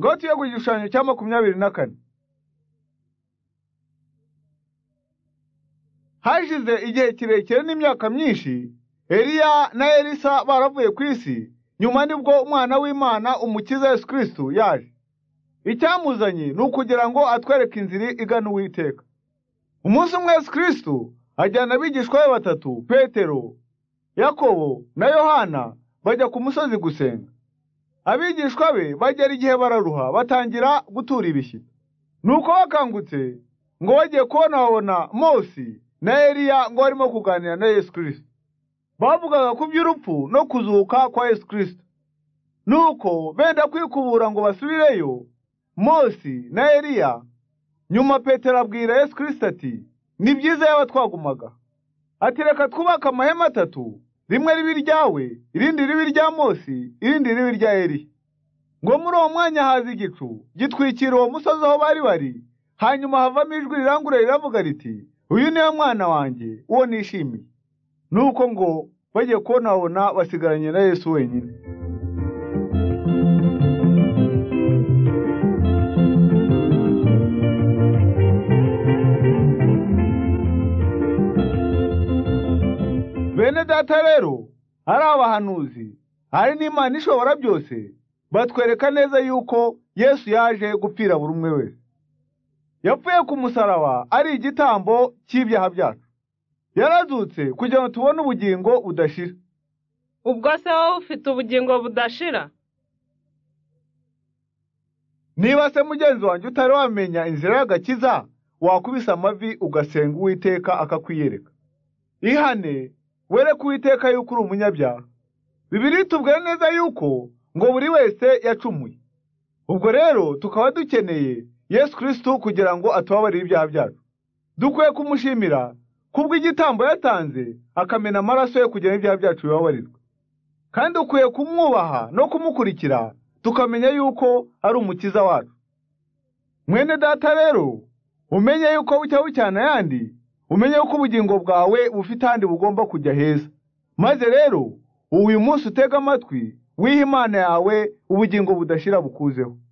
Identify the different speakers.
Speaker 1: Ngoti yo ku gishushanyo cya makumyabiri na kane hashize igihe kirekire n'imyaka myinshi eliya na elisa baravuye ku isi nyuma nibwo umwana w'imana umukiza yesu kristo yaje icyamuzanye ni ukugira ngo atwereke inzira igana uwiteka umunsi umwe yesu kristo ajyana abigishwa be batatu petero yakobo na yohana bajya ku musozi gusenga abigishwa be bagera igihe bararuha batangira gutura ibishyitsi nuko bakangutse ngo bagiye kubona babona mose na eliya ngo barimo kuganira na yesu kirisito bavugaga ku by'urupfu no kuzuka kwa yesu kirisito nuko benda kwikubura ngo basubireyo mose na eliya nyuma petero abwira yesu kirisito ati ni byiza yaba twagumaga ati reka twubake amahema atatu rimwe ribi iryawe irindi ribi irya mose irindi ribi irya eliya ngo muri uwo mwanya haza igicu gitwikira uwo musozi aho bari bari hanyuma havamo ijwi rirangurura riravuga riti uyu niwe mwana wanjye uwo nishimiye nuko ngo bagiye kubonabona basigaranye na yesu wenyine bene data rero ari abahanuzi hari n'imana ishobora byose batwereka neza yuko yesu yaje gupfira buri umwe wese yapfuye ku musaraba ari igitambo cy'ibyaha byacu yarazutse kugira ngo tubone ubugingo budashira
Speaker 2: ubwo se wowe ufite ubugingo budashira
Speaker 1: niba se mugenzi wanjye utari wamenya inzira y'agakiza wakubise amavi ugasenga uwiteka akakwiyereka ihane were kuwiteka yuko uri umunyabyaha bibiri tubwira neza yuko ngo buri wese yacumuye ubwo rero tukaba dukeneye yesu kirisito kugira ngo atubabarire ibyaha byacu dukwiye kumushimira kubw'igitambo yatanze akamena amaraso ye kugira ngo ibyaha byacu bibabarirwe kandi dukwiye kumwubaha no kumukurikira tukamenya yuko ari umukiza wacu mwene data rero umenye yuko bucya bucyana ayandi umenye yuko ubugingo bwawe bufite ahandi bugomba kujya heza maze rero uyu munsi utega amatwi wiha imana yawe ubugingo budashira bukuzeho